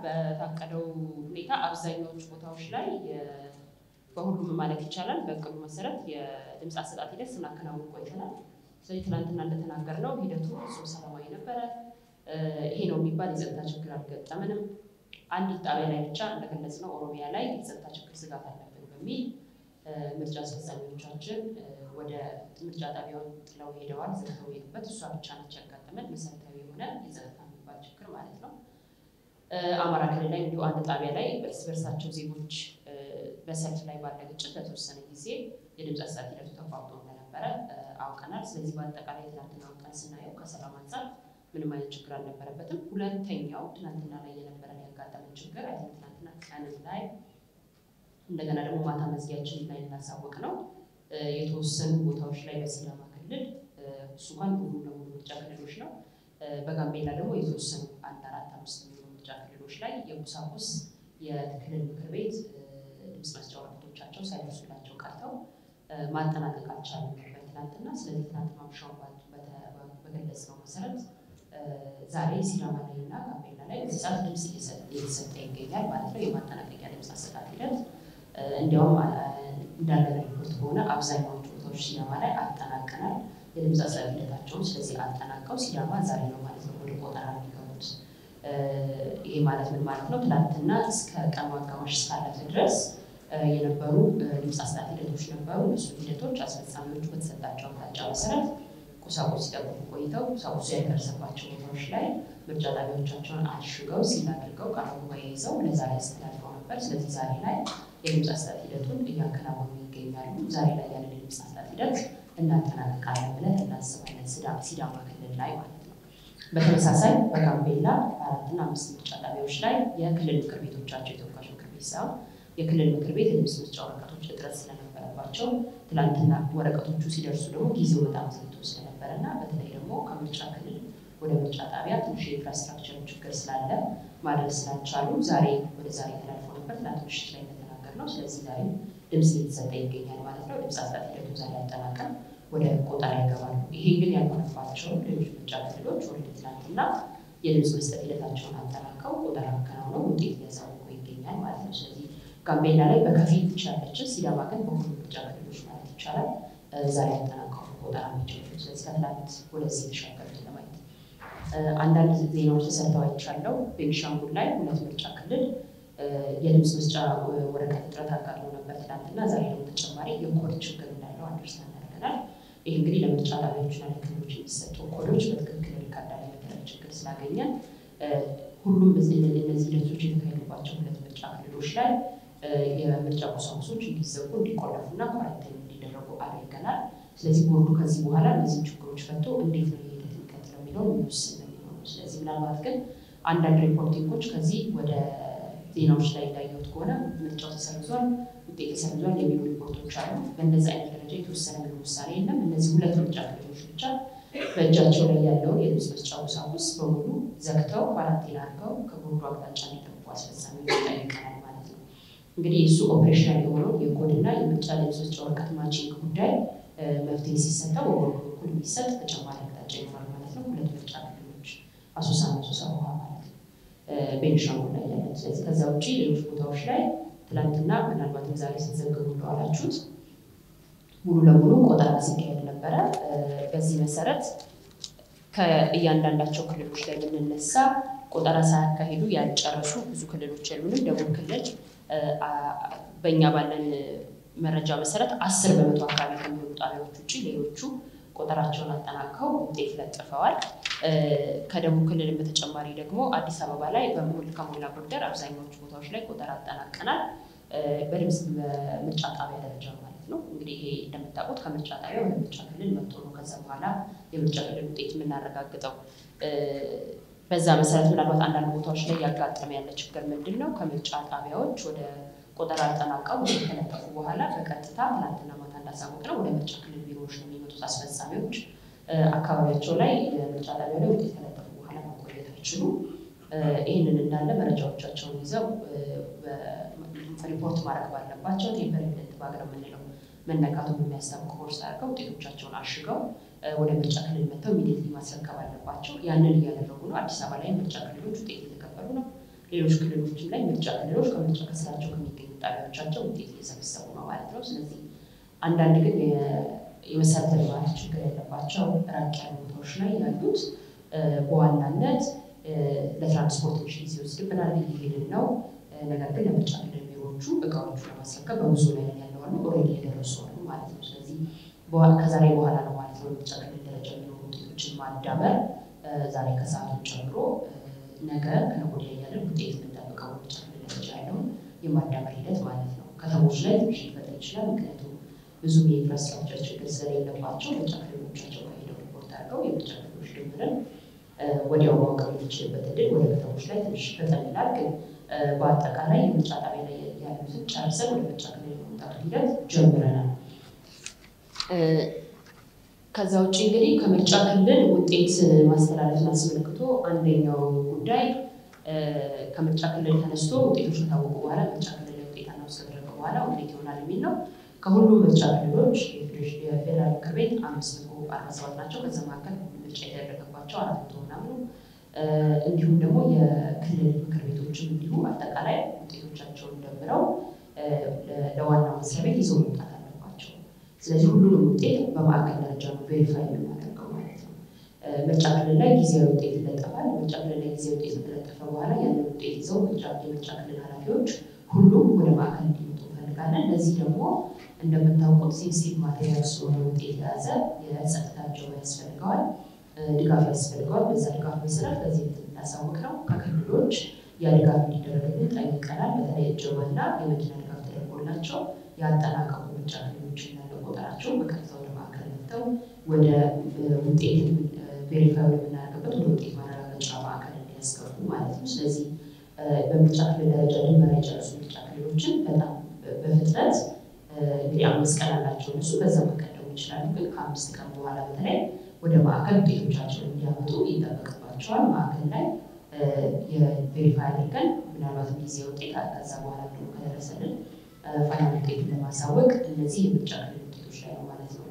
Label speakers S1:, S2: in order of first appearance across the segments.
S1: በታቀደው ሁኔታ አብዛኛዎቹ ቦታዎች ላይ በሁሉም ማለት ይቻላል በእቅዱ መሰረት የድምፅ አሰጣጥ ሂደት ስናከናውን ቆይተናል። ስለዚህ ትናንትና እንደተናገርነው ሂደቱ ፍጹም ሰላማዊ ነበረ። ይሄ ነው የሚባል የጸጥታ ችግር አልገጠመንም። አንዲት ጣቢያ ላይ ብቻ እንደገለጽነው ኦሮሚያ ላይ የጸጥታ ችግር ስጋት አለብን በሚል ምርጫ አስፈጻሚዎቻችን ወደ ምርጫ ጣቢያውን ጥለው ሄደዋል። ዘግተው ሄዱበት እሷ ብቻ ነች ያጋጠመን መሰረታዊ የሆነ የጸጥታ የሚባል ችግር ማለት ነው። አማራ ክልል ላይ እንዲሁ አንድ ጣቢያ ላይ እርስ በርሳቸው ዜጎች በሰልፍ ላይ ባለ ግጭት ለተወሰነ ጊዜ የድምፅ አሰጣጥ ሂደቱ ተቋርጦ እንደነበረ አውቀናል። ስለዚህ በአጠቃላይ ትናንትናውን ቀን ስናየው ከሰላም አንጻር ምንም አይነት ችግር አልነበረበትም። ሁለተኛው ትናንትና ላይ የነበረን ያጋጠመን ችግር አይ ትናንትና ቀንም ላይ እንደገና ደግሞ ማታ መዝጊያችን ላይ እናሳወቅ ነው የተወሰኑ ቦታዎች ላይ በሲዳማ ክልል እሱ እንኳን ሙሉ ለሙሉ ምርጫ ክልሎች ነው። በጋምቤላ ደግሞ የተወሰኑ አንድ አራት አምስት የሚሆኑ ምርጫ ክልሎች ላይ የቁሳቁስ የክልል ምክር ቤት ድምፅ መስጫ ወረቀቶቻቸው ሳይደርሱላቸው ቀርተው ማጠናቀቅ አልቻሉም ነበር ትናንትና። ስለዚህ ትናንት ማምሻውን በገለጽነው መሰረት ዛሬ ሲዳማ ላይ እና ጋምቤላ ላይ በዚህ ሰዓት ድምፅ እየተሰጠ ይገኛል ማለት ነው። የማጠናቀቂያ ድምፅ አሰጣጥ ሂደት እንዲያውም እንዳለ ሪፖርት ከሆነ አብዛኛዎቹ ቦታዎች ሲዳማ ላይ አጠናቀናል የድምፅ አሰጣጥ ሂደታቸውን። ስለዚህ አጠናቀው ሲዳማ ዛሬ ነው ማለት ነው ወደ ቆጠራ የሚገቡት። ይሄ ማለት ምን ማለት ነው? ትናንትና እስከ ቀኑ አጋማሽ እስካለፈ ድረስ የነበሩ ድምፅ አሰጣጥ ሂደቶች ነበሩ። እነሱ ሂደቶች አስፈጻሚዎቹ በተሰጣቸው አቅጣጫ መሰረት ቁሳቁስ ሲጠብቁ ቆይተው ቁሳቁሱ ያልደረሰባቸው ቦታዎች ላይ ምርጫ ጣቢያዎቻቸውን አሽገው ሲል አድርገው ቃለ ጉባኤ ይዘው ለዛሬ አስተላልፈው ነበር። ስለዚህ ዛሬ ላይ የድምፅ አሰጣጥ ሂደቱን እያከናወኑ ይገኛሉ። ዛሬ ላይ ያለን የድምፅ አሰጣጥ ሂደት እናጠናቅቃለን ብለን እናስባለን፣ ሲዳማ ክልል ላይ ማለት ነው። በተመሳሳይ በጋምቤላ አራትና አምስት ምርጫ ጣቢያዎች ላይ የክልል ምክር ቤቶቻቸው የተወካዮች ምክር ቤት ሳይሆን የክልል ምክር ቤት የድምፅ መስጫ ወረቀቶች እጥረት ስለነበረባቸው ትላንትና ወረቀቶቹ ሲደርሱ ደግሞ ጊዜው በጣም ዘግቶ ስለነበረ እና በተለይ ደግሞ ከምርጫ ክልል ወደ ምርጫ ጣቢያ ትንሽ የኢንፍራስትራክቸር ችግር ስላለ ማድረግ ስላልቻሉ ዛሬ ወደ ዛሬ ተላልፎ ነበር ትናንት ምሽት ላይ እንደተናገር ነው። ስለዚህ ዛሬ ድምፅ እየተሰጠ ይገኛል ማለት ነው። ድምፅ አሰጣጥ ሂደቱ ዛሬ አጠናቀን ወደ ቆጠራ ይገባሉ። ይሄ ግን ያልሆነባቸው ሌሎች ምርጫ ክልሎች ወደ ትናንትና የድምፅ መስጠት ሂደታቸውን አጠናቀው ቆጠራ አከናውነው ውጤት እያሳወቁ ይገኛል ማለት ነው። ስለዚህ ጋምቤላ ላይ በከፊል ብቻ ያለችን፣ ሲዳማ ግን በሁሉ ምርጫ ክልሎች ማለት ይቻላል ዛሬ አጠናቀው ቆጠራ የሚጀምሩ። ስለዚህ ከትላንት ወደዚህ የተሻገሩት ለማየት አንዳንድ ዜናዎች ተሰጥተው አይቻለው። ቤኒሻንጉል ላይ ሁለት ምርጫ ክልል የድምፅ መስጫ ወረቀት እጥረት አጋጥሞ ነበር ትናንትና። ዛሬ ደግሞ ተጨማሪ የኮድ ችግር እንዳለው አንደርስታንድ አድርገናል። ይህ እንግዲህ ለምርጫ ጣቢያዎችና ለክልሎች የሚሰጡ ኮዶች በትክክል ሪካርድ አለመደረግ ችግር ስላገኘን ሁሉም እነዚህ ሂደቶች የተካሄዱባቸው ሁለት ምርጫ ክልሎች ላይ የምርጫ ቁሳቁሶች እንዲዘጉ እንዲቆለፉና ኳረንታይን እንዲደረጉ አድርገናል። ስለዚህ ቦርዱ ከዚህ በኋላ እነዚህ ችግሮች ፈቶ እንዴት ነው ሂደት የሚቀጥለው የሚለው የሚወስን ነው የሚሆነው። ስለዚህ ምናልባት ግን አንዳንድ ሪፖርቲንጎች ከዚህ ወደ ዜናዎች ላይ እንዳየሁት ከሆነ ምርጫው ተሰርዟል፣ ውጤት ተሰርዟል የሚሉ ሪፖርቶች አሉ። በእነዚህ አይነት ደረጃ የተወሰነ ምንም ውሳኔ የለም። እነዚህ ሁለት ምርጫ ክልሎች ብቻ በእጃቸው ላይ ያለውን የድምፅ መስጫ ቁሳቁስ በሙሉ ዘግተው ኳራንቲን አድርገው ከቦርዱ አቅጣጫ እንዲጠብቁ አስፈጻሚዎች ጠይቀናል ማለት ነው። እንግዲህ የእሱ ኦፕሬሽናል የሆነው የኮድና የምርጫ ድምፅ መስጫ ወረቀት ማቺንግ ጉዳይ መፍትሄ ሲሰጠው በቦርዱ በኩል የሚሰጥ ተጨማሪ አቅጣጫ ይኖራል ማለት ነው። ሁለት ምርጫ ክልሎች አሶሳና አሶሳ ውሃ ማለት ነው ቤኒሻንጉል ላይ ያለን። ስለዚህ ከዛ ውጭ ሌሎች ቦታዎች ላይ ትላንትና ምናልባትም ዛሬ ስትዘግቡ እንደዋላችሁት ሙሉ ለሙሉ ቆጠራ ሲካሄድ ነበረ። በዚህ መሰረት ከእያንዳንዳቸው ክልሎች ላይ ብንነሳ ቆጠራ ሳያካሂዱ ያልጨረሱ ብዙ ክልሎች የሉንም። ደቡብ ክልል በእኛ ባለን መረጃ መሰረት አስር በመቶ አካባቢ ከሚሆኑ ጣቢያዎች ውጭ ሌሎቹ ቆጠራቸውን አጠናቀው ውጤት ለጥፈዋል። ከደቡብ ክልልም በተጨማሪ ደግሞ አዲስ አበባ ላይ በሙሉ ከሞላ ጎደል አብዛኛዎቹ ቦታዎች ላይ ቆጠራ አጠናቀናል። በድምፅ በምርጫ ጣቢያ ደረጃ ማለት ነው። እንግዲህ ይሄ እንደምታውቁት ከምርጫ ጣቢያ ወደ ምርጫ ክልል መጥቶ ነው ከዛ በኋላ የምርጫ ክልል ውጤት የምናረጋግጠው። በዛ መሰረት ምናልባት አንዳንድ ቦታዎች ላይ ያጋጠመ ያለ ችግር ምንድን ነው? ከምርጫ ጣቢያዎች ወደ ቆጠራ አጠናቀው ከለጠፉ በኋላ በቀጥታ ትናንትና ማታ እንዳሳወቅ ነው ወደ ምርጫ ክልል ቢሮዎች ነው የሚመጡት አስፈጻሚዎች። አካባቢያቸው ላይ ምርጫ ጣቢያ ላይ ውጤት ከለጠፉ በኋላ መቆየት አይችሉም። ይህንን እንዳለ መረጃዎቻቸውን ይዘው ሪፖርት ማድረግ ባለባቸው ቴምፐር ኤቪደንት ባግ ነው የምንለው መነካቱን የሚያስታውቅ ቦርሳ አድርገው ውጤቶቻቸውን አሽገው ወደ ምርጫ ክልል መጥተው ኢሚዲየትሊ ማስረከብ አለባቸው። ያንን እያደረጉ ነው። አዲስ አበባ ላይ ምርጫ ክልሎች ውጤት እየተቀበሉ ነው። ሌሎች ክልሎችም ላይ ምርጫ ክልሎች ከምርጫ ከስራቸው ከሚገኙ ጣቢያዎቻቸው ውጤት እየሰበሰቡ ነው ማለት ነው። ስለዚህ አንዳንድ ግን የመሰረተ ልማት ችግር ያለባቸው ራቅ ያሉ ቦታዎች ላይ ያሉት በዋናነት ለትራንስፖርት ትንሽ ጊዜ ይወስድብናል፣ እየሄድን ነው። ነገር ግን ለምርጫ ክልል ቢሮዎቹ እቃዎቹ ለማስረከብ በብዙ ላይ ያለዋሉ ኦልሬዲ የደረሱ አሉ ማለት ነው። ስለዚህ ከዛሬ በኋላ ነው ማለት ነው ምርጫ ክልል ደረጃ የሚኖሩ ውጤቶችን ማዳበር ዛሬ ከሰዓቱን ጨምሮ ነገ ከነገ ወዲያ እያለን ውጤት የምንጠብቀው ምርጫ ክልል ደረጃ ያለውን የማዳበር ሂደት ማለት ነው። ከተሞች ላይ ትንሽ ሊፈጠር ይችላል። ምክንያቱም ብዙም የኢንፍራስትራክቸር ችግር ስለሌለባቸው ምርጫ ክልሎቻቸው ጋር ሄደው ሪፖርት አድርገው የምርጫ ክልሎች ድምርን ወዲያው ማወቅ የሚችልበት እድል ወደ ከተሞች ላይ ትንሽ ፈጠን ይላል። ግን በአጠቃላይ የምርጫ ጣቢያ ላይ ያሉትን ጨርሰን ወደ ምርጫ ክልል የመምጣቱ ሂደት ጀምረናል። ከዛ ውጭ እንግዲህ ከምርጫ ክልል ውጤት ማስተላለፍን አስመልክቶ አንደኛው ጉዳይ ከምርጫ ክልል ተነስቶ ውጤቶች ከታወቁ በኋላ ምርጫ ክልል ላይ ውጤት አናውንስ ከተደረገ በኋላ ውጤት ይሆናል የሚል ነው። ከሁሉም ምርጫ ክልሎች የፌዴራል ምክር ቤት አምስት መቶ አርባ ሰባት ናቸው። ከዛ መካከል ምርጫ የተደረገባቸው አራት መቶ ምናምኑ እንዲሁም ደግሞ የክልል ምክር ቤቶችም እንዲሁ አጠቃላይ ውጤቶቻቸውን ደምረው ለዋናው መስሪያ ቤት ይዘው መምጣት አለባቸው። ስለዚህ ሁሉንም ውጤት በማዕከል ደረጃ ነው ቬሪፋይ የምናደርገው ማለት ነው። ምርጫ ክልል ላይ ጊዜያዊ ውጤት ይለጠፋል። ምርጫ ክልል ላይ ጊዜያዊ ውጤት ከተለጠፈ በኋላ ያንን ውጤት ይዘው የምርጫ ክልል ኃላፊዎች ሁሉም ወደ ማዕከል እንዲመጡ እንፈልጋለን። ለዚህ ደግሞ እንደምታውቁት ሴንሲቲቭ ማቴሪያል ስለሆነ ውጤት የያዘ የጸጥታ እጀባ ያስፈልገዋል፣ ድጋፍ ያስፈልገዋል። በዛ ድጋፍ መሰረት ከዚህ እንዳሳወቅ ነው ከክልሎች ያ ድጋፍ እንዲደረግልን ጠይቀናል። በተለይ እጀባና የመኪና ድጋፍ ተደርጎላቸው ያጠናቀቁ ምርጫ ክልሎች እንዳለ ቆጠራቸው በቀጥታ ወደ ማዕከል መጥተው ወደ ውጤት ቬሪፋይ የምናደርግበት ወደ ውጤት ማረጋገጫ ማዕከል እንዲያስገቡ ማለት ነው። ስለዚህ በምርጫ ክልል ደረጃ ድንበራ የጨረሱ ምርጫ ክልሎችን በጣም በፍጥነት እንግዲህ አምስት ቀን አላቸው እነሱ በዛ መቀደሙ ይችላሉ። ግን ከአምስት ቀን በኋላ በተለይ ወደ ማዕከል ውጤቶቻቸውን እንዲያመጡ ይጠበቅባቸዋል። ማዕከል ላይ የቬሪፋይ አድርገን ምናልባትም ጊዜ ውጤት ከዛ በኋላ ደግሞ ከደረሰልን ፋይናል ውጤቱን ለማሳወቅ እነዚህ የምርጫ ክልል ውጤቶች ላይ ነው ማለት ነው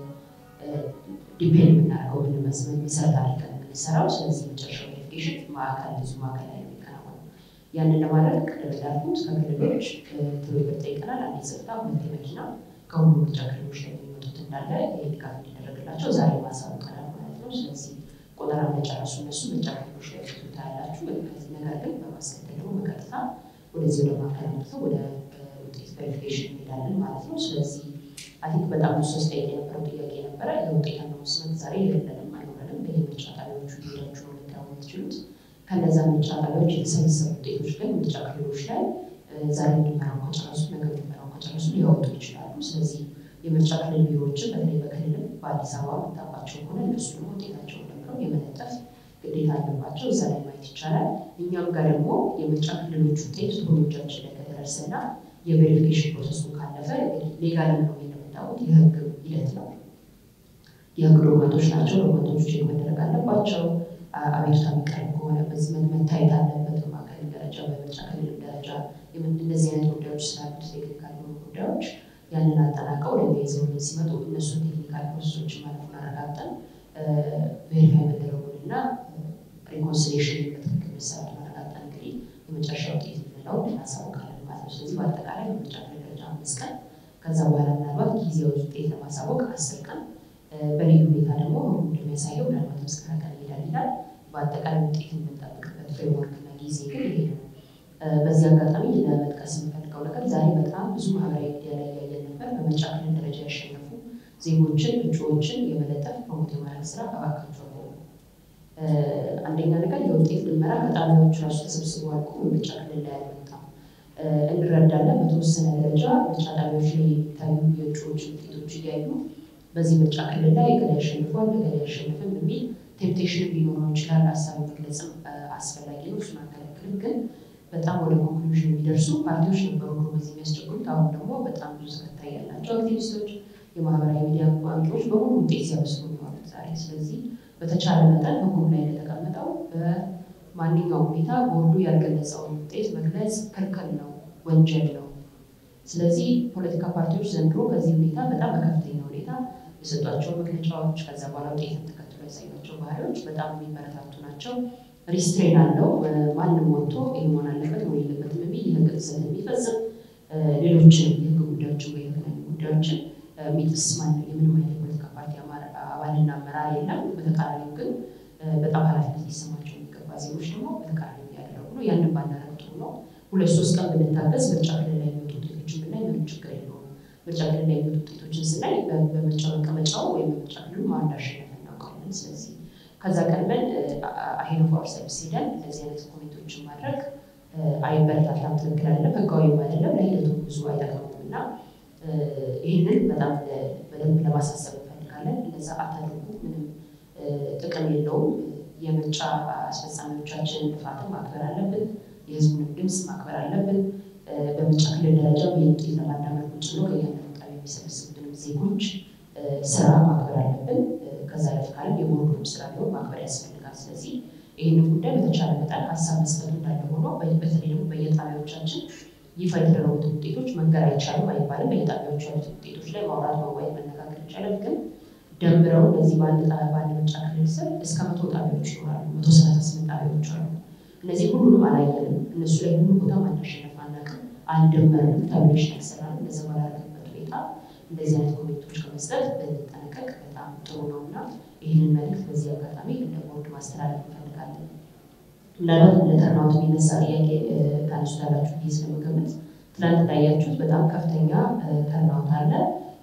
S1: ዲፔንድ የምናደርገው ምንመስል መሰረት አድርገን የምንሰራው። ስለዚህ መጨረሻው ቬሪፊኬሽን ማዕከል ብዙ ማዕከል ላይ የሚከናወነው ያንን ለማድረግ ቅድም እንዳልኩት ከክልሎች ትብብር ጠይቀናል። አንድ የጸጥታ ሁለት የመኪና ከሁሉ ምርጫ ክልሎች ላይ የሚመጡት እንዳለ ድጋፍ እንዲደረግላቸው ዛሬ ማሳወቀናል ማለት ነው። ስለዚህ ቆጠራ እንደጨረሱ እነሱ ምርጫ ክልሎች ላይ ፊቱ ታያላችሁ። ነገር ግን በማስከተል ደግሞ በቀጥታ ወደዚህ ወደ ማዕከል መጥተው ወደ ውጤት ቬሪፊኬሽን እንሄዳለን ማለት ነው። ስለዚህ አቲክ በጣም ብዙ ሶስት ጠይቅ የነበረው ጥያቄ ነበረ። የውጤት አናውንስመንት ዛሬ የለንም አይኖረንም። በየምርጫ ጣቢያዎቹ ሄዳችሁ ነው ልታዩ የምትችሉት። ከነዛ ምርጫ ጣቢያዎች የተሰበሰቡ ውጤቶች ግን ምርጫ ክልሎች ላይ ዛሬ እንድመራው ከጨረሱ ነገ እንድመራው ከጨረሱ ሊያወጡ ይችላሉ። ስለዚህ የምርጫ ክልል ቢሮዎችን በተለይ በክልልም በአዲስ አበባ የምታውቋቸው ከሆነ እነሱ ደግሞ ውጤታቸውን ደምረው የመለጠፍ ግዴታ አለባቸው። እዛ ላይ ማየት ይቻላል። እኛም ጋር ደግሞ የምርጫ ክልሎች ውጤት ቶሎ እጃችን ላይ ከደረሰና የቬሪፊኬሽን ፕሮሰሱን ካለፈ ሌጋል ነው እንደምታውቁት የህግ ሂደት ነው። የህግ ዶክመንቶች ናቸው። ዶክመንቶች ቼክ መደረግ አለባቸው። አቤቱታ የሚቀርብ ከሆነ በዚህ መታየት አለበት። በማዕከል ደረጃ በምርጫ ክልል ደረጃ እንደዚህ አይነት ጉዳዮች ስላሉት ቴክኒካል የሆኑ ጉዳዮች ያንን አጠናቀው ወደ ይዘውልን ሲመጡ እነሱን ቴክኒካል ፕሮሰሶች ማለፉን አረጋግጠን ቬሪፋይ መደረጉን እና ሪኮንሲሌሽን በትክክል መሰራት ማረጋግጠን እንግዲህ የመጨረሻ ውጤት የምንለውን እናሳውቃለን ማለት ነው። ስለዚህ በአጠቃላይ በምርጫ ክልል ደረጃ አምስት ቀን ከዛ በኋላ ምናልባት ጊዜያዊ ውጤት ለማሳወቅ አስር ቀን በልዩ ሁኔታ ደግሞ እንደሚያሳየው ምናልባት እስከ ቀን ይሄዳል ይላል። በአጠቃላይ ውጤት የምንጠብቅበት ፍሬምወርክ እና ጊዜ ግን ይሄ ነው። በዚህ አጋጣሚ ለመጥቀስ የምፈልገው ነገር ዛሬ በጣም ብዙ ማህበራዊ ሚዲያ ላይ እያየን ነበር። በምርጫ ክልል ደረጃ ያሸነፉ ዜጎችን እጩዎችን የመለጠፍ ፕሮሞት የማድረግ ስራ እባካችሁ አቆሙ። አንደኛ ነገር የውጤት ድመራ ከጣቢያዎቹ ራሱ ተሰብስበው አልቆ ምርጫ ክልል ላይ አልመጣም። እንረዳለን። በተወሰነ ደረጃ ምርጫ ጣቢያዎች ላይ የሚታዩ የእጩዎች ውጤቶች እያዩ በዚህ ምርጫ ክልል ላይ እገሌ ያሸንፏል እገሌ ያሸንፍም የሚል ቴምፕቴሽን ሊኖረው ይችላል። ሀሳብ መግለጽም አስፈላጊ ነው። እሱን አንከለክልም። ግን በጣም ወደ ኮንክሉዥን የሚደርሱ ፓርቲዎች ነበሩ በዚህ የሚያስቸግሩት። አሁን ደግሞ በጣም ብዙ ተከታይ ያላቸው አክቲቪስቶች፣ የማህበራዊ ሚዲያ አንቂዎች በሙሉ ውጤት ሲያበስሩ የሚሆኑት ዛሬ። ስለዚህ በተቻለ መጠን ህጉም ላይ እንደተቀመጠው በማንኛውም ሁኔታ ቦርዱ ያልገለጸውን ውጤት መግለጽ ክልክል ነው፣ ወንጀል ነው። ስለዚህ ፖለቲካ ፓርቲዎች ዘንድሮ ከዚህ ሁኔታ በጣም በከፍተኛ ሁኔታ የሰጧቸው መግለጫዎች ከዛ በኋላ ውጤትን ተከትሎ ያሳያቸው ባህሪዎች በጣም የሚበረታቱ ናቸው። ሪስትሬን አለው። ማንም ወጥቶ ይህ መሆን አለበት መሆን የለበትም የሚል የህግ ጥሰት የሚፈጽም ሌሎችንም የህግ ጉዳዮችን ወይ የተለያዩ ጉዳዮችን የሚጥስ ማንም የምንም አይነት የፖለቲካ ፓርቲ አባልና አመራር የለም። በተቃራኒው ግን በጣም ኃላፊነት ሊሰማቸው የሚገባ ዜጎች ደግሞ በተቃራኒ እያደረጉ ነው። ያንን ባናረግ ጥሩ ነው። ሁለት ሶስት ቀን ብንታገዝ ምርጫ ክልል ላይ የሚወጡ ውጤቶችን ብናይ ምንም ችግር የለውም። ምርጫ ክልል ላይ የሚወጡ ውጤቶችን ስናይ በምርጫ መቀመጫው ወይም በምርጫ ክልሉ ማን እንዳሸነፈ እናውቃለን። ስለዚህ ከዛ ቀድመን አሄድ ኦፍ አወርሰልቭስ ሄደን እንደዚህ አይነት ኮሜንቶችን ማድረግ አይበረታታም፣ ትክክል አይደለም፣ ህጋዊም አይደለም፣ ለሂደቱ ብዙ አይጠቅምም እና ይህንን በጣም በደንብ ለማሳሰብ እንፈልጋለን። እንደዛ አታድርጉ፣ ምንም ጥቅም የለውም። የምርጫ አስፈጻሚዎቻችን ልፋትን ማክበር አለብን። የህዝቡንም ድምፅ ማክበር አለብን። በምርጫ ክልል ደረጃ ውጤት ለማዳመጥ ቁጭ ብሎ ከእያንዳንዱ ጣቢያ የሚሰበስቡትንም ዜጎች ስራ ማክበር አለብን። ከዛ ለፍ ካለም የቦርዱም ስራ ቢሆን ማክበር ያስፈልጋል። ስለዚህ ይህንን ጉዳይ በተቻለ መጠን ሀሳብ መስጠቱ እንዳለ ሆኖ በተለይ ደግሞ በየጣቢያዎቻችን ይፋ የተደረጉት ውጤቶች መንገር አይቻልም አይባልም። በየጣቢያዎቹ ያሉት ውጤቶች ላይ ማውራት፣ መወያየት፣ መነጋገር ይቻላል። ግን ደምረው እነዚህ በአንድ በአንድ ምርጫ ክልል ስር እስከ መቶ ጣቢያዎች ይኖራሉ። መቶ ሰላሳ ስምንት ጣቢያዎች አሉ። እነዚህ ሁሉንም አላየንም። እነሱ ላይ ሁሉ ቦታ ማናሸነፍ አናውቅም፣ አልደመርንም፣ ታብሌሽን ያሰራል። እንደዚ ባላረግበት ሁኔታ እንደዚህ አይነት ኮሜንቶች ከመስጠት ብንጠነቀቅ በጣም ጥሩ ነው እና ይህንን መልዕክት በዚህ አጋጣሚ እንደ ቦርድ ማስተላለፍ እንፈልጋለን። ምናልባት ለተርናውት የሚነሳ ጥያቄ ታነሱታላችሁ ብዬ ስለምገምት ትናንት እንዳያችሁት በጣም ከፍተኛ ተርናውት አለ።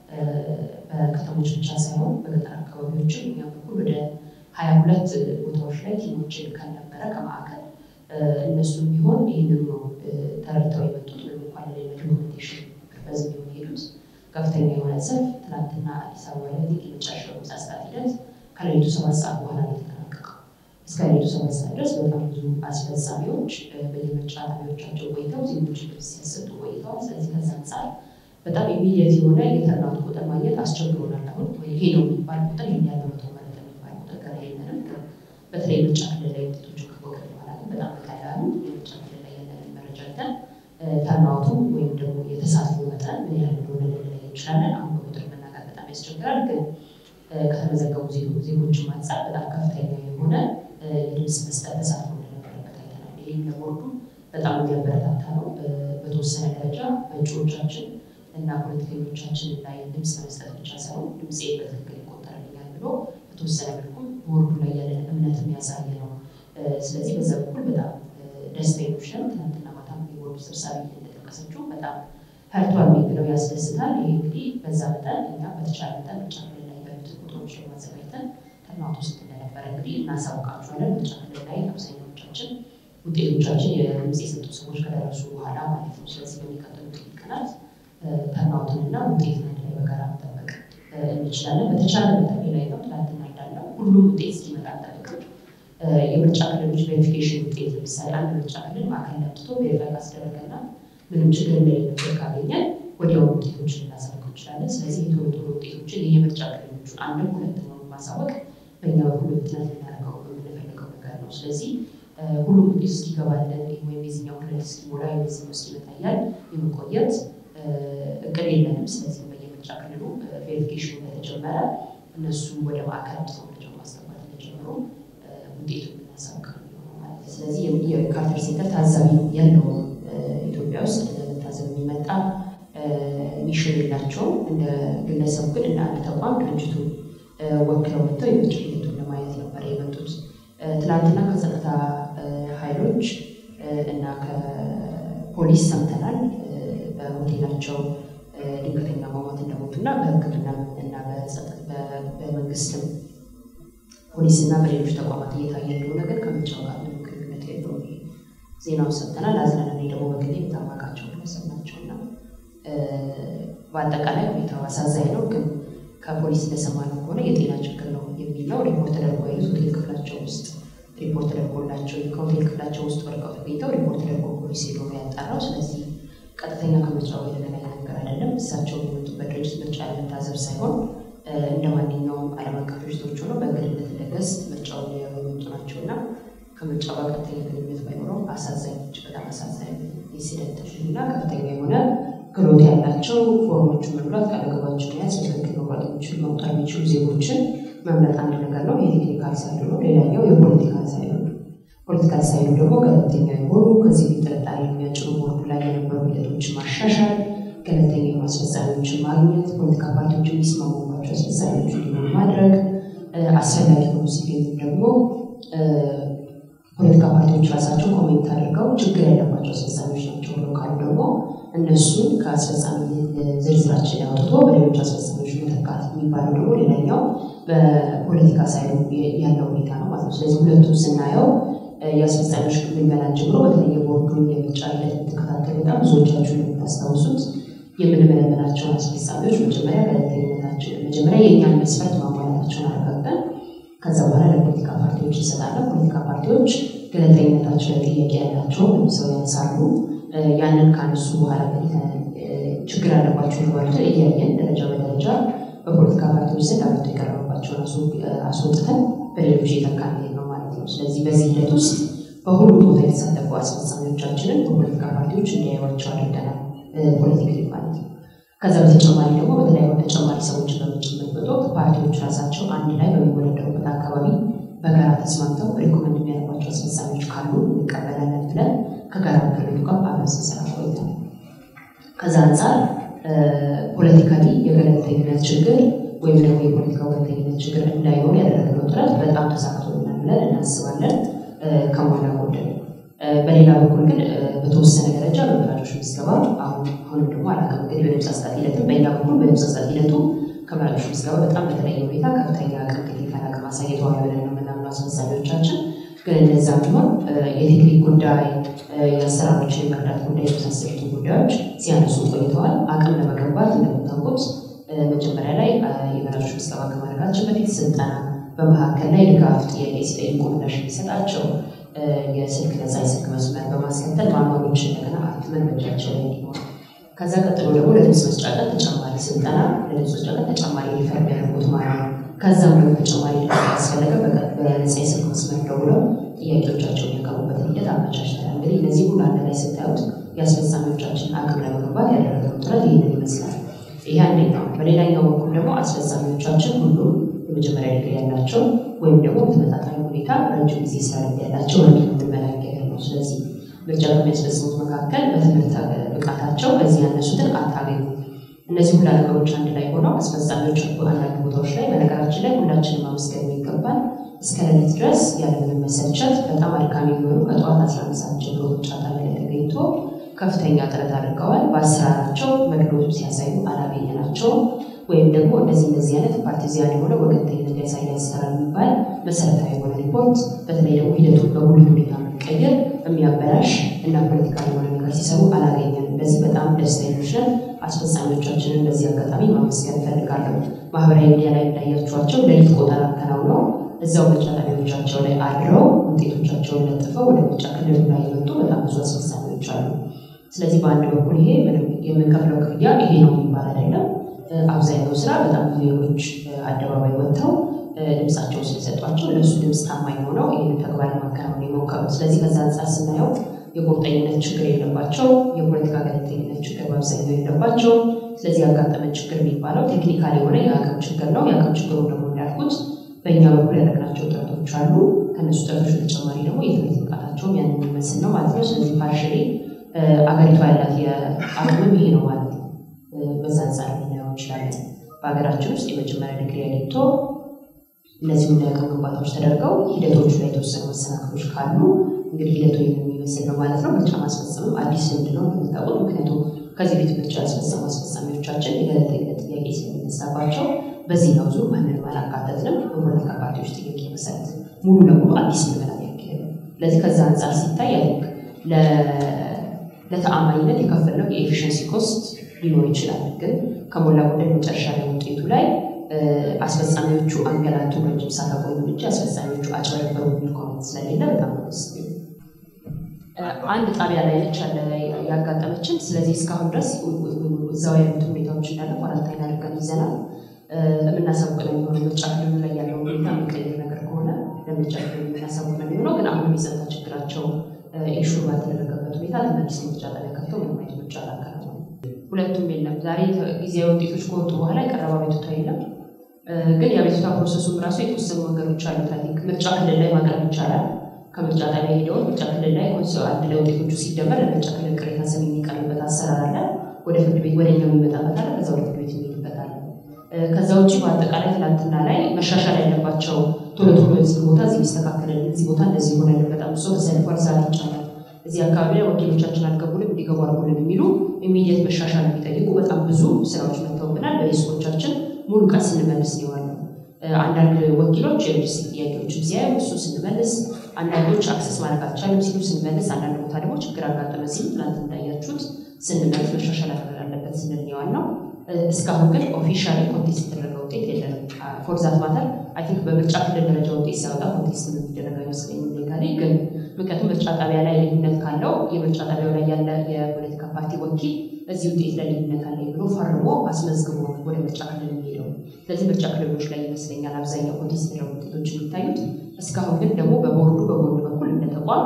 S1: በከተሞች ብቻ ሳይሆን በገጠር አካባቢዎችም እኛ በኩል ወደ ሀያ ሁለት ቦታዎች ላይ ቲሞችን ልከን ነበረ ከማዕከል እነሱም ቢሆን ይህንን ነው ተረድተው የመጡት ወይም እንኳን ሌላ ዶክመንቴሽን ፐርፐዝ ቢሆን የሄዱት ከፍተኛ የሆነ ሰልፍ ትናንትና አዲስ አበባ ላይ የመጨረሻው ምሳ ሰዓት ሂደት ከሌሊቱ ሰባት ሰዓት በኋላ ነው የተጠናቀቀው። እስከ ሌሊቱ ሰባት ሰዓት ድረስ በጣም ብዙ አስፈጻሚዎች በየምርጫ ጣቢያዎቻቸው ቆይተው ዜጎች ልብስ ሲያሰጡ ቆይተዋል። ስለዚህ ከዛ አንጻር በጣም ኢሚዲየት የሆነ የተርናውት ቁጥር ማግኘት አስቸግሮናል። አሁን ይሄ ነው የሚባል ቁጥር ይህን ያለ መቶ ማለት የሚባል ቁጥር ገና የለንም። በተለይ ምርጫ ክልል ላይ ውጤቶችን ከቆጠር በኋላ ግን በጣም በቀላሉ የምርጫ ክልል ላይ ያለንን መረጃ ይተን ተርናውቱ ወይም ደግሞ የተሳትፎ መጠን ምን ያህል እንደሆነ ልንለይ እንችላለን። አሁን በቁጥር መናገር በጣም ያስቸግራል። ግን ከተመዘገቡ ዜጎችን አንጻር በጣም ከፍተኛ የሆነ የድምፅ መስጠት ተሳትፎ እንደነበረበት አይተናል። ይህም ለቦርዱ በጣም የሚያበረታታ ነው። በተወሰነ ደረጃ በእጩዎቻችን እና ፖለቲከኞቻችን ላይ ድምፅ ለመስጠት ብቻ ሳይሆን ድምፄ በትክክል ይቆጠርልኛል ብሎ በተወሰነ መልኩም ቦርዱ ላይ ያለን እምነት የሚያሳይ ነው። ስለዚህ በዛ በኩል በጣም ደስተኞች ነን። ትናንትና ማታም የቦርዱ ሰብሳቢ እንደጠቀሰችው በጣም ፐርቷል የሚለው ያስደስታል። ይህ እንግዲህ በዛ መጠን እኛ በተቻለ መጠን ምርጫ ክልል ላይ ያሉትን ቁጥሮች ለማዘጋጅተን ተርናውት ውስጥ እንደነበረ እንግዲህ እናሳውቃቸዋለን። ምርጫ ክልል ላይ አብዛኛዎቻችን ውጤቶቻችን የድምፅ የሰጡ ሰዎች ከደረሱ በኋላ ማለት ነው። ስለዚህ በሚቀጥሉት ጥቂት ቀናት ተርናውትን እና ውጤት አንድ ላይ በጋራ መጠበቅ እንችላለን። በተቻለ መጠን ላይ ነው ትናንትና እንዳለው ሁሉም ውጤት እስኪመጣ አንጠብቅም። የምርጫ ክልሎች ቬሪፊኬሽን ውጤት ለምሳሌ አንድ ምርጫ ክልል ማዕከል ለምትቶ ቬሪፋይ ካስደረገና ምንም ችግር እንደሌለበት ካገኘን ወዲያው ውጤቶችን ልናሳውቅ እንችላለን። ስለዚህ የቶሎ ቶሎ ውጤቶችን የምርጫ ክልሎቹን አንድም ሁለት ነው ማሳወቅ በእኛ በኩል ፍጥነት ልናደርገው የምንፈልገው ነገር ነው። ስለዚህ ሁሉም ውጤት እስኪገባለን ወይም የዚህኛው ክልል እስኪሞላ የዚህኛው እስኪመጣ እያል የመቆየት እቅድ የለንም። ስለዚህ በየምርጫ ክልሉ ቬሪፊኬሽኑ እንደተጀመረ እነሱ ወደ ማዕከል አምጥተው መረጃ ማስገባት እንደጀመሩ ውጤቱ የምናሳውቅ ማለት ነው። ስለዚህ የካርተር ሴንተር ታዛቢ ያለው ኢትዮጵያ ውስጥ ለመታዘብ የሚመጣ ሚሽን የላቸውም። እንደ ግለሰቡ ግን እንደ አንድ ተቋም ድርጅቱን ወክለው መጥተው የምርጫ ሂደቱን ለማየት ነበር የመጡት። ትናንትና ከጸጥታ ኃይሎች እና ከፖሊስ ሰምተናል። በሆቴላቸው ድንገተኛ መሞት እንደሞቱ እና በሕክምና እና በመንግስትም ፖሊስ እና በሌሎች ተቋማት እየታየ እንደሆነ ግን ከምርጫው ጋር ምንም ግንኙነት የለውም። ዜናውን ሰምተናል። አዝነን እኔ ደግሞ በግሌ የምታማቃቸው ግለሰብ ናቸው እና በአጠቃላይ ሁኔታው አሳዛኝ ነው። ግን ከፖሊስ እንደሰማነው ከሆነ የጤና ችግር ነው የሚል ነው። ሪፖርት ተደርጎ ያሉት ሆቴል ክፍላቸው ውስጥ ሪፖርት ተደርጎላቸው ከሆቴል ክፍላቸው ውስጥ ወድቀው ተገኝተው ሪፖርት ተደርጎ ፖሊስ ሄዶ ነው ያጣራው። ስለዚህ ቀጥተኛ ከምርጫው የተገናኘ ነገር አይደለም። እሳቸው የመጡበት ድርጅት ምርጫ ለመታዘብ ሳይሆን እንደ ማንኛውም ዓለም አቀፍ ድርጅቶች ሆነው በእንግድነት እንደገስ ምርጫውን ሊያዩ የመጡ ናቸው እና ከምርጫው ጋር ቀጥተኛ ግንኙነት ባይኖረው አሳዛኝ እጅግ በጣም አሳዛኝ ኢንሲደንት እና ከፍተኛ የሆነ ክህሎት ያላቸው ፎርሞቹን መሙላት ቃለገባቸው መያዝ በትክክል መውጣት የሚችሉ መውጣት የሚችሉ ዜጎችን መምረጥ አንድ ነገር ነው። የቴክኒካል ሳይድ ነው። ሌላኛው የፖለቲካል ሳይድ ነው። ፖለቲካል ሳይዱ ደግሞ ገለልተኛ የሆኑ ከዚህ ፊት ጥርጣሬ የሚያጭሩ ቦርዱ ላይ የነበሩ ሂደቶችን ማሻሻል፣ ገለልተኛ የሆኑ አስፈጻሚዎችን ማግኘት፣ ፖለቲካ ፓርቲዎች የሚስማሙባቸው አስፈጻሚዎች እንዲሆኑ ማድረግ፣ አስፈላጊ ሆኑ ሲገኙ ደግሞ ፖለቲካ ፓርቲዎች ራሳቸው ኮሜንት አድርገው ችግር ያለባቸው አስፈጻሚዎች ናቸው ብለው ካሉ ደግሞ እነሱን ከአስፈጻሚ ዝርዝራችን ያወጥቶ በሌሎች አስፈጻሚዎች መተካት የሚባለው ደግሞ ሌላኛው በፖለቲካ ሳይዱ ያለው ሁኔታ ነው ማለት ነው። ስለዚህ ሁለቱም ስናየው የአስፈጻሚዎች ምልመላን ጀምሮ በተለይ የቦርዱን የምርጫ ሂደት የምትከታተሉ በጣም ብዙዎቻችሁ እንደምታስታውሱት የምንመለመላቸውን አስፈጻሚዎች መጀመሪያ ገለልተኝነታቸውን መጀመሪያ የእኛን መስፈርት ማሟላታቸውን አረጋግጠን ከዛ በኋላ ለፖለቲካ ፓርቲዎች እንሰጣለን። ፖለቲካ ፓርቲዎች ገለልተኝነታቸው ላይ ጥያቄ ያላቸው ሰው ያነሳሉ። ያንን ካነሱ በኋላ ችግር ያለባቸው ተባሉትን እያየን ደረጃ በደረጃ በፖለቲካ ፓርቲዎች ዘንድ አቤቱታ የቀረበባቸውን አስወጥተን በሌሎች እየተካን ነው ማለት ነው። ስለዚህ በዚህ ሂደት ውስጥ በሁሉም ቦታ የተሳተፉ አስፈጻሚዎቻችንን በፖለቲካ ፓርቲዎች እንዲያዩዋቸው አድርገናል። ፖለቲካሊ ማለት ነው። ከዛ በተጨማሪ ደግሞ በተለያዩ ተጨማሪ ሰዎች በምንጭምርበት ወቅት ፓርቲዎች ራሳቸው አንድ ላይ በሚወዳደሩበት አካባቢ በጋራ ተስማምተው ሪኮመንድ የሚያደርጓቸው አስፈጻሚዎች ካሉ እንቀበላለን ብለን ከጋራ ምክር ቤቱ ጋር አብረን ስንሰራ ቆይተናል። ከዛ አንጻር ፖለቲካሊ የገለልተኝነት ችግር ወይም ደግሞ የፖለቲካ ወገንተኝነት ችግር እንዳይሆን ያደረግነው ጥረት በጣም ተሳክቶልናል ብለን እናስባለን ከሞላ ጎደል። በሌላ በኩል ግን በተወሰነ ደረጃ በመራጮች ምዝገባ አሁን አሁንም ደግሞ አላውቅም እንግዲህ በድምፅ አሰጣጥ ሂደትም በሌላ በኩል በድምፅ አሰጣጥ ሂደቱ ከመራጮች ምዝገባ በጣም በተለየ ሁኔታ ከፍተኛ አቅም ክቴታን አቅም አሳይተዋል ብለን ነው የምናምነው አስፈጻሚዎቻችን። ግን እንደዛ ቢሆን የቴክኒክ ጉዳይ፣ የአሰራሮችን የመርዳት ጉዳይ የመሳሰሉትን ጉዳዮች ሲያነሱ ቆይተዋል። አቅም ለመገንባት እንደምታውቁት መጀመሪያ ላይ የመራጮች ምዝገባ ከማድረጋችን በፊት ስልጠና፣ በመካከል ላይ ድጋፍ ጥያቄ ሲጠይቁ ምላሽ የሚሰጣቸው የስልክ ነፃ የስልክ መስመር በማስከተል ማንዋሎች እንደገና አትመን በእጃቸው ላይ እንዲኖር ከዛ ቀጥሎ ደግሞ ለድምፅ መስጫ ቀን ተጨማሪ ስልጠና ለድምፅ መስጫ ቀን ተጨማሪ ሪፈር የሚያደርጉት ማለት ነው። ከዛም ደግሞ ተጨማሪ ደግሞ ያስፈለገ በነፃ የስልክ መስመር ደውለው ጥያቄዎቻቸውን ያቀርቡበትን ሂደት አመቻችተናል። እንግዲህ እነዚህ ሁሉ አንድ ላይ ስታዩት የአስፈጻሚዎቻችን አቅም ለመገንባት ያደረገው ጥረት ይህንን ይመስላል። ይህ አንደኛው። በሌላኛው በኩል ደግሞ አስፈጻሚዎቻችን ሁሉም የመጀመሪያ ዲግሪ ያላቸው ወይም ደግሞ በተመጣጣኝ ሁኔታ ረጅም ጊዜ ስራ ልምድ ያላቸው ወይም የምንመለከት ነው። ስለዚህ ምርጫ በሚያስፈጽሙት መካከል በትምህርት ብቃታቸው በዚህ ያነሱትን አታገኙ። እነዚህ ሁላ ነገሮች አንድ ላይ ሆነው አስፈጻሚዎች አንዳንድ ቦታዎች ላይ በነገራችን ላይ ሁላችንም ማመስገን የሚገባል እስከ ሌሊት ድረስ ያለምንም መሰልቸት በጣም አድካሚ የሚሆኑ ከጠዋት አስራ አንድ ሰዓት ጀምሮ ምርጫ ጣቢያ ላይ ተገኝቶ ከፍተኛ ጥረት አድርገዋል። በአሰራራቸው መድሎቱ ሲያሳዩ አላገኘናቸውም። ወይም ደግሞ እንደዚህ እንደዚህ አይነት ፓርቲዚያን የሆነ ወገንተኝነት ያሳይ አሰራር የሚባል መሰረታዊ የሆነ ሪፖርት በተለይ ደግሞ ሂደቱን በሙሉ ሁኔታ የሚቀየር የሚያበላሽ እና ፖለቲካ የሆነ ነገር ሲሰሩ አላገኘንም። በዚህ በጣም ደስተኞች ነን። አስፈጻሚዎቻችንን በዚህ አጋጣሚ ማመስገን እፈልጋለሁ። ማህበራዊ ሚዲያ ላይ እንዳያችኋቸው ሌሊት ቆጠራ አከናውነው እዛው ምርጫ ጣቢያዎቻቸው ላይ አድረው ውጤቶቻቸውን ለጥፈው ወደ ምርጫ ክልሉ ላይ የመጡ በጣም ብዙ አስፈጻሚዎች አሉ። ስለዚህ በአንድ በኩል ይሄ ምንም የምንከፍለው ክፍያ ይሄ ነው የሚባል አይደለም። አብዛኛው ስራ በጣም ብዙ ሌሎች አደባባይ ወጥተው ድምፃቸውን ስለሰጧቸው ለእሱ ድምፅ ታማኝ ሆነው ይህን ተግባር ለማከናወን የሞከሩት። ስለዚህ ከዛ አንጻር ስናየው የቁርጠኝነት ችግር የለባቸው፣ የፖለቲካ ገለልተኝነት ችግር በአብዛኛው የለባቸው። ስለዚህ ያጋጠመን ችግር የሚባለው ቴክኒካል የሆነ የአቅም ችግር ነው። የአቅም ችግሩ ደግሞ እንዳልኩት በእኛ በኩል ያደረግናቸው ጥረቶች አሉ። ከእነሱ ጥረቶች በተጨማሪ ደግሞ የትምህርት ብቃታቸውም ያን የሚመስል ነው ማለት ነው። ስለዚህ ፓርሽሌ አገሪቷ ያላት የአቅምም ይሄ ነው ማለት ነው። በዛ አንጻር ልናየው እንችላለን። በሀገራችን ውስጥ የመጀመሪያ ዲግሪ አግኝቶ እነዚህ የአቅም ግንባታዎች ተደርገው ሂደቶቹ ላይ የተወሰኑ መሰናክሎች ካሉ እንግዲህ ሂደቱ የሚመስል ነው ማለት ነው። ምርጫ ማስፈጸምም አዲስ ልምድ ነው እንደምታውቁት። ምክንያቱም ከዚህ ቤት ምርጫ ያስፈጸሙ አስፈጻሚዎቻችን የገለልተኝነት ጥያቄ ስለሚነሳባቸው በዚህኛው ዙር ማንንም አላካተትንም። በፖለቲካ ፓርቲዎች ጥያቄ መሰረት ሙሉ ለሙሉ አዲስ ምልመላ ያካሄድ ነው። ስለዚህ ከዛ አንጻር ሲታይ ያልክ ለተአማኝነት የከፈልነው የኤፊሽንሲ ኮስት ሊኖር ይችላል። ግን ከሞላ ጎደል መጨረሻ ላይ ውጤቱ ላይ አስፈጻሚዎቹ አንገላቱ ረጅም ሰዓት አቆዩ እንጂ አስፈጻሚዎቹ አጭበረበሩ የሚል ኮሜንት ስለሌለ በጣም ደስ አንድ ጣቢያ ላይ ነች ያለ ያጋጠመችን። ስለዚህ እስካሁን ድረስ እዛው ያሉት ሁኔታዎች እንዳለ ኳራንታይን አድርገን ይዘናል። የምናሳውቅ ነው የሚሆነው። ምርጫ ክልሉ ላይ ያለው ሁኔታ የሚቀይር ነገር ከሆነ ለምርጫ ክልሉ የምናሳውቅ ነው የሚሆነው። ግን አሁንም የጸጥታ ችግራቸው ኢንሹር ባልተደረገበት ሁኔታ ተመልሰው ምርጫ ጣቢያ ከፍተው ምንም አይነት ምርጫ አላከናወኑም። ሁለቱም የለም። ዛሬ ጊዜያዊ ውጤቶች ከወጡ በኋላ የቀረበ አቤቱታ የለም። ግን የአቤቱታ ፕሮሰሱም ራሱ የተወሰኑ መንገዶች አሉት። አይ ቲንክ ምርጫ ክልል ላይ ማቅረብ ይቻላል። ከምርጫ ጣቢያ ሄደውን ምርጫ ክልል ላይ አንድ ላይ ውጤቶቹ ሲደመር ለምርጫ ክልል ቅሬታ ሰሚ የሚቀርብበት አሰራር አለ። ወደ ፍርድ ቤት ወደ እኛ የሚመጣበት አለ። ከዛ ወደ ፍርድ ቤት የሚሄድበት አለ። ከዛ ውጭ በአጠቃላይ ትናንትና ላይ መሻሻል ያለባቸው ቶሎ ቶሎ እዚህ ቦታ እዚህ ቢስተካከልን እዚህ ቦታ እንደዚህ ሆነን በጣም ብሶ ተሰልፏል፣ ሰዓት ይቻላል፣ እዚህ አካባቢ ላይ ወኪሎቻችን አልገቡንም እንዲገቡ አድርጉልን የሚሉ ኢሚዲየት መሻሻል የሚጠይቁ በጣም ብዙ ስራዎች መጥተውብናል። በሌስኮቻችን ሙሉ ቀን ስንመልስ ነው የዋልነው። አንዳንድ ወኪሎች የሎጂስቲክ ጥያቄዎችን ሲያዩ እሱ ስንመልስ፣ አንዳንዶች አክሰስ ማድረግ አልቻሉም ሲሉ ስንመልስ፣ አንዳንድ ቦታ ደግሞ ችግር አጋጠመ ሲሉ ትናንት እንዳያችሁት ስንመልስ መሻሻል አለበት ስንል ነው የዋልነው። እስካሁን ግን ኦፊሻሊ ኮንቴስት የተደረገ ውጤት የለንም። ፎርዛት ማተር አይ ቲንክ በምርጫ ክልል ደረጃ ውጤት ሲያወጣ ኮንቴስት የሚደረግ አይመስለኝም ሌጋሊ ግን ምክንያቱም ምርጫ ጣቢያ ላይ ልዩነት ካለው የምርጫ ጣቢያው ላይ ያለ የፖለቲካ ፓርቲ ወኪል እዚህ ውጤት ላይ ልዩነት አለኝ ብሎ ፈርሞ አስመዝግቦ ወደ ምርጫ ክልል የሚሄደው። ስለዚህ ምርጫ ክልሎች ላይ ይመስለኛል አብዛኛው ኮንቴስት የተደረጉ ውጤቶች የሚታዩት። እስካሁን ግን ደግሞ በቦርዱ በቦርዱ በኩል እንደ ተቋም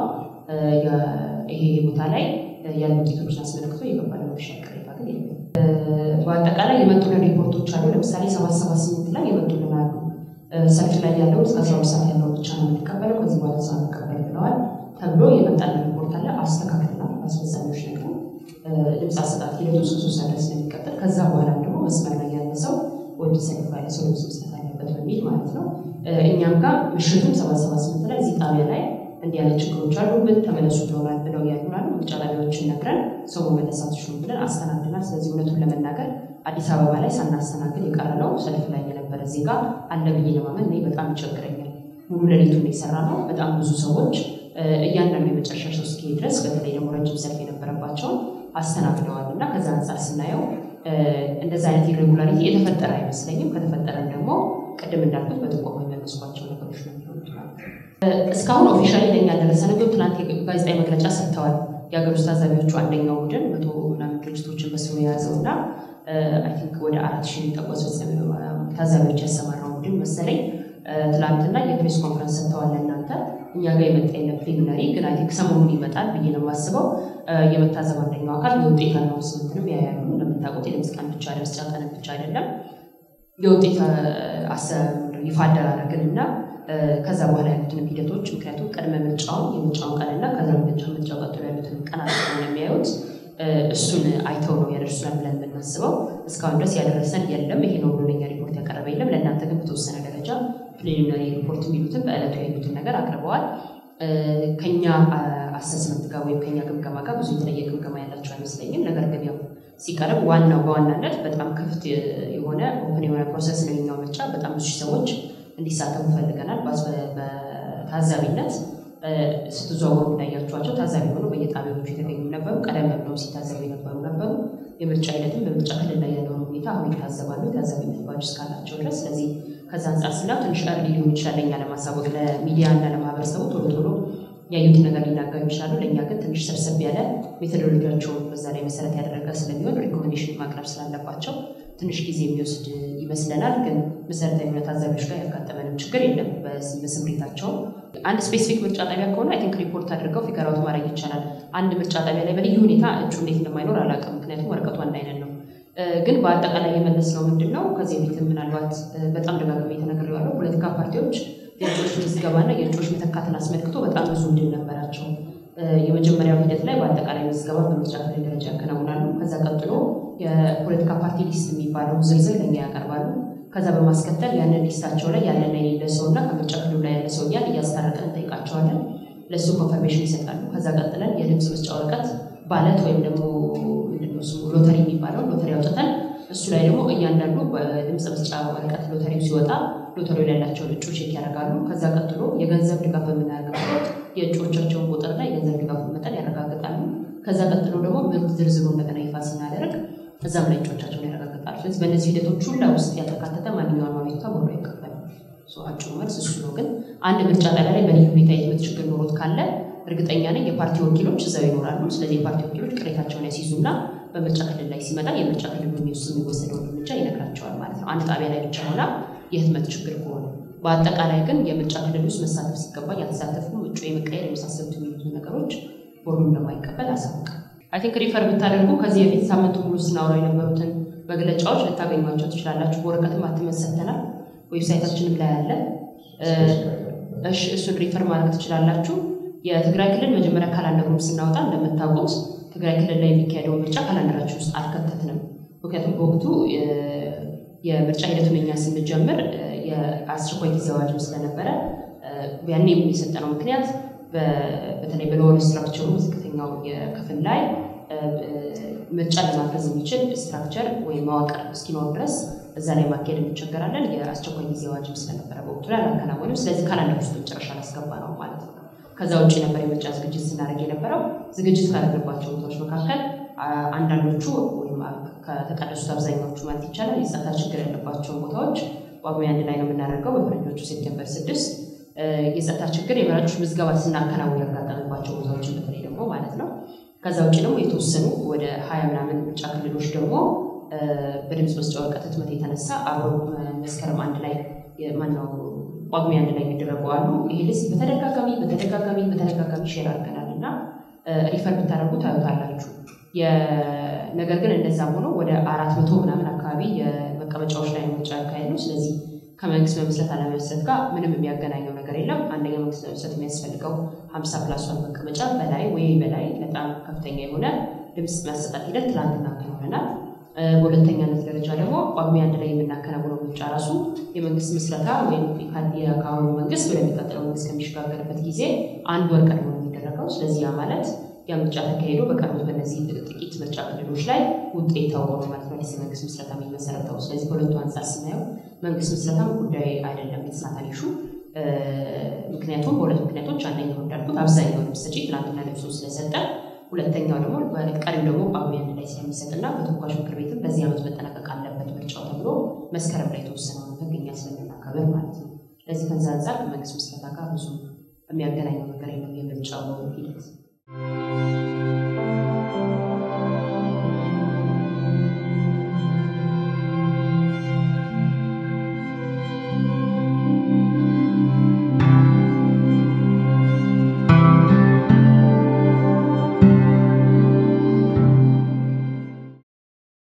S1: ይሄ ቦታ ላይ ያሉ ውጤቶችን አስመልክቶ የገባለ መሻል ቅሬታ ግን የለም። በአጠቃላይ የመጡልን ሪፖርቶች አሉ። ለምሳሌ ሰባት ሰባት ስምንት ላይ የመጡልን አሉ። ሰልፍ ላይ ያለውን እስከ አስራ ሁለት ሰዓት ያለውን ብቻ ነው የምንቀበለው ከዚህ በኋላ ሰው አንቀበል ብለዋል ተብሎ የመጣልን ሪፖርት አለ። አስስተካክለናል። አስፈጻሚዎች ነገር ድምፅ አሰጣጥ ሂደቱ እስከ ሶስት ሰዓት ድረስ ስለሚቀጥል ከዛ በኋላ ደግሞ መስመር ላይ ያለ ሰው ወደ ሰልፍ ያለ ሰው ድምፅ መስጠት አለበት በሚል ማለት ነው። እኛም ጋር ምሽቱም ሰባት ሰባት ስምንት ላይ እዚህ ጣቢያ ላይ እንዲህ ያለ ችግሮች አሉብን ተመለሱ ብለውናል ብለው ያሉናል። ምርጫ ጣቢያዎችን ነግረን ሰው መመለስ አትችሉም ብለን አስተናግደናል። ስለዚህ እውነቱን ለመናገር አዲስ አበባ ላይ ሳናስተናግድ የቀረነው ሰልፍ ላይ የነበረ ዜጋ አለ ብዬ ለማመን እኔ በጣም ይቸግረኛል። ሙሉ ሌሊቱን የሰራ ነው። በጣም ብዙ ሰዎች እያንዳንዱ የመጨረሻ ሰው እስኪሄድ ድረስ በተለይ ደግሞ ረጅም ሰልፍ የነበረባቸውን አስተናግደዋል እና ከዛ አንጻር ስናየው እንደዚ አይነት ኢሬጉላሪቲ የተፈጠረ አይመስለኝም። ከተፈጠረም ደግሞ ቅድም እንዳልኩት በጥቆማ የመለስኳቸው ነገሮች ነው የሚሆኑት። እስካሁን ኦፊሻሊ ለኛ ያልደረሰ ነገር ትናንት ጋዜጣዊ መግለጫ ሰጥተዋል። የሀገር ውስጥ ታዛቢዎቹ አንደኛው ቡድን መቶ ምናምን ድርጅቶችን በስሙ የያዘው እና አይ ቲንክ ወደ አራት ሺህ የሚጠጉ ታዛቢዎች ያሰማራው ቡድን መሰለኝ ትላንትና የፕሬስ ኮንፈረንስ ሰጥተዋል። እናንተ እኛ ጋር የመጣ የለም ፕሪሊሚናሪ ግን አይ ቲንክ ሰሞኑን ይመጣል ብዬ ነው የማስበው። የመታዘብ አንደኛው አካል የውጤት አናውንስመንትንም ያያሉ። እንደምታውቁት የድምፅ ቀን ብቻ ድምፅ ቀን ብቻ አይደለም የውጤት ይፋ አደራረግን እና ከዛ በኋላ ያሉትንም ሂደቶች ምክንያቱም ቅድመ ምርጫውን የምርጫውን ቀንና ከዛ ምርጫ ምርጫው ቀጥሎ ያሉትን ቀናት ነው የሚያዩት። እሱን አይተው ነው ያደርሱናል ብለን የምናስበው። እስካሁን ድረስ ያደረሰን የለም። ይሄ ነው ብሎ ለኛ ሪፖርት ያቀረበ የለም። ለእናንተ ግን በተወሰነ ደረጃ ፕሪሊሚናሪ ሪፖርት የሚሉትን በዕለቱ ያሉትን ነገር አቅርበዋል። ከኛ አሰስመንት ጋር ወይም ከኛ ግምገማ ጋር ብዙ የተለየ ግምገማ ያላቸው አይመስለኝም። ነገር ግን ያው ሲቀርብ ዋናው በዋናነት በጣም ክፍት የሆነ ኦፕን የሆነ ፕሮሰስ ነው የኛው ምርጫ። በጣም ብዙ ሰዎች እንዲሳተፉ ፈልገናል። በታዛቢነት ስትዘዋወሩ እንዳያቸዋቸው ታዛቢ ሆነው በየጣቢያዎቹ የተገኙ ነበሩ። ቀደም ብለው ሲታዘቡ የነበሩ ነበሩ። የምርጫ ሂደትም በምርጫ ክልል ላይ ያለውን ሁኔታ አሁን ይታዘባሉ የታዛቢነት ባጅ እስካላቸው ድረስ። ስለዚህ ከዛ አንጻር ስናየው ትንሽ እርሊ ሊሆን ይችላል ለእኛ ለማሳወቅ ለሚዲያ እና ለማህበረሰቡ ቶሎ ቶሎ ያዩትን ነገር ሊናገሩ ይችላሉ። ለእኛ ግን ትንሽ ሰብሰብ ያለ ሜቶዶሎጂያቸውን በዛ ላይ መሰረት ያደረገ ስለሚሆን ሪኮሜንዴሽን ማቅረብ ስላለባቸው ትንሽ ጊዜ የሚወስድ ይመስለናል። ግን መሰረታዊ የሆነ ታዛቢዎች ጋር ያጋጠመንም ችግር የለም። በስምሪታቸው አንድ ስፔሲፊክ ምርጫ ጣቢያ ከሆነ አይ ቲንክ ሪፖርት አድርገው ፊገር አውት ማድረግ ይቻላል። አንድ ምርጫ ጣቢያ ላይ በልዩ ሁኔታ እጩ እንዴት እንደማይኖር አላውቅም፣ ምክንያቱም ወረቀቱ አንድ አይነት ነው። ግን በአጠቃላይ የመለስነው ምንድን ነው ከዚህ በፊትም ምናልባት በጣም ደጋግሜ የተነግሬዋለሁ። ፖለቲካ ፓርቲዎች የእጩዎች ምዝገባና የእጩዎች መተካትን አስመልክቶ በጣም ብዙ እድል ነበራቸው። የመጀመሪያው ሂደት ላይ በአጠቃላይ ምዝገባ በምርጫ ክልል ደረጃ ያከናውናሉ። ከዛ ቀጥሎ የፖለቲካ ፓርቲ ሊስት የሚባለው ዝርዝር ለኛ ያቀርባሉ። ከዛ በማስከተል ያንን ሊስታቸው ላይ ያለና የሌለ ሰው እና ከምርጫ ክልሉ ላይ ያለ ሰው እያል እያስታረቀን እንጠይቃቸዋለን። ለእሱ ኮንፈርሜሽን ይሰጣሉ። ከዛ ቀጥለን የድምፅ መስጫ ወረቀት ባለት ወይም ደግሞ ሎተሪ የሚባለው ሎተሪ አውጥተን እሱ ላይ ደግሞ እያንዳንዱ በድምፅ መስጫ ወረቀት ሎተሪው ሲወጣ ሎተሪው ላይ ያላቸውን እጩ ቼክ ያደርጋሉ። ከዛ ቀጥሎ የገንዘብ ድጋፍ በምናደርግበት የእጩዎቻቸውን ቁጥርና የገንዘብ ድጋፍ መጠን ያረጋግጣሉ። ከዛ ቀጥሎ ደግሞ ምርት ዝርዝሩ እንደገና ይፋ ስናደርግ እዛም ላይ እጩዎቻቸውን ያረጋግጣሉ። ስለዚህ በእነዚህ ሂደቶች ሁላ ውስጥ ያልተካተተ ማንኛውም አቤቱታ ቦርዱ አይቀበልም። አጭሩ መልስ እሱ ነው። ግን አንድ ምርጫ ጣቢያ ላይ በልዩ ሁኔታ የትምህርት ችግር ኖሮት ካለ እርግጠኛ ነኝ የፓርቲ ወኪሎች እዛው ይኖራሉ። ስለዚህ የፓርቲ ወኪሎች ቅሬታቸውን ያስይዙና በምርጫ ክልል ላይ ሲመጣ የምርጫ ክልል የሚወስ የሚወሰደውን እርምጃ ይነግራቸዋል ማለት ነው። አንድ ጣቢያ ላይ ብቻ ሆና የህትመት ችግር ከሆነ በአጠቃላይ ግን የምርጫ ክልል ውስጥ መሳተፍ ሲገባ ያልተሳተፉ እጩ የመቀየር የመሳሰሉት የሚሉት ነገሮች ቦርዱ እንደማይቀበል አሳውቃል። አይ ቲንክ ሪፈር ብታደርጉ ከዚህ በፊት ሳምንቱ ሙሉ ስናወራ የነበሩትን መግለጫዎች ልታገኟቸው ትችላላችሁ። በወረቀትም አትመን ሰጥተናል። ዌብሳይታችንም ላይ አለ። እሱን ሪፈር ማድረግ ትችላላችሁ። የትግራይ ክልል መጀመሪያ ካላንደሩን ስናወጣ እንደምታውቁት ትግራይ ክልል ላይ የሚካሄደው ምርጫ ካላንደራችን ውስጥ አልከተትንም። ምክንያቱም በወቅቱ የምርጫ ሂደቱን እኛ ስንጀምር የአስቸኳይ ጊዜ አዋጅም ስለነበረ ያኔ የሰጠነው ምክንያት በተለይ በሎወር ስትራክቸሩ ዝቅተኛው የክፍል ላይ ምርጫ ለማገዝ የሚችል ስትራክቸር ወይም መዋቅር እስኪኖር ድረስ እዛ ላይ ማካሄድ እንቸገራለን። የአስቸኳይ ጊዜ አዋጅም ስለነበረ በወቅቱ ላይ አላከናወንም። ስለዚህ ካላንደር ውስጥ መጨረሻ ላስገባ ነው ማለት ነው። ከዛ ውጭ ነበር የምርጫ ዝግጅት ስናደርግ የነበረው። ዝግጅት ካደረግባቸው ቦታዎች መካከል አንዳንዶቹ ወይም ከተቀደሱት አብዛኛዎቹ ማለት ይቻላል የጸጥታ ችግር ያለባቸውን ቦታዎች ጳጉሜ አንድ ላይ ነው የምናደርገው በፈረንጆቹ ሴፕቴምበር ስድስት የጸጥታ ችግር የመራጮች ምዝገባ ስናከናውን ያጋጠመባቸው ቦታዎችን በተለይ ደግሞ ማለት ነው። ከዛ ውጭ ደግሞ የተወሰኑ ወደ ሀያ ምናምን ምርጫ ክልሎች ደግሞ በድምፅ መስጫ ወረቀት ህትመት የተነሳ አብሮ መስከረም አንድ ላይ ማነው ጳጉሜ አንድ ላይ የሚደረጉ አሉ። ይሄ ልስ በተደጋጋሚ በተደጋጋሚ በተደጋጋሚ ሼር አድርገናል እና ሪፈር ብታደርጉ ታዩታላችሁ። ነገር ግን እንደዛም ሆኖ ወደ አራት መቶ ምናምን አካባቢ የመቀመጫዎች ላይ ምርጫ ያካሄድ ነው። ስለዚህ ከመንግስት መመስረት አለመመስረት ጋር ምንም የሚያገናኘው ነገር የለም። አንደኛ መንግስት መመስረት የሚያስፈልገው ሀምሳ ፕላስ ዋን መቀመጫ በላይ ወይ በላይ በጣም ከፍተኛ የሆነ ድምፅ ማሰጣት ሂደት ትላንትና አከናውነናል። በሁለተኛነት ደረጃ ደግሞ ጳጉሜ አንድ ላይ የምናከናውነው ምርጫ ራሱ የመንግስት ምስረታ ወይም ከአሁኑ መንግስት ወደሚቀጥለው መንግስት ከሚሸጋገርበት ጊዜ አንድ ወር ቀድሞ ነው የሚደረገው። ስለዚህ ያ ማለት ያ ምርጫ ተካሂዶ በቀሩት በእነዚህ ጥቂት ምርጫ ክልሎች ላይ ውጤት ታውቆ ነው ማለት ነው አዲስ የመንግስት ምስረታ የሚመሰረተው። ስለዚህ ከሁለቱ አንጻር ስናየው መንግስት ምስረታም ጉዳይ አይደለም የተሳታል ኢሹ። ምክንያቱም በሁለት ምክንያቶች፣ አንደኛው እንዳልኩት አብዛኛው ድምፅ ሰጪ ትናንትና ለብሶ ስለሰጠ፣ ሁለተኛው ደግሞ ቀሪው ደግሞ ጳጉሜ አንድ ላይ ስለሚሰጥና በተወካዮች ምክር ቤትም በዚህ ዓመት መጠናቀቅ አለበት ምርጫው ተብሎ መስከረም ላይ የተወሰነውን ህግ እኛ ስለምናከብር ማለት ነው። ስለዚህ ከዛ አንጻር ከመንግስት ምስረታ ጋር ብዙ የሚያገናኘው ነገር የለም የምርጫው ሂደት።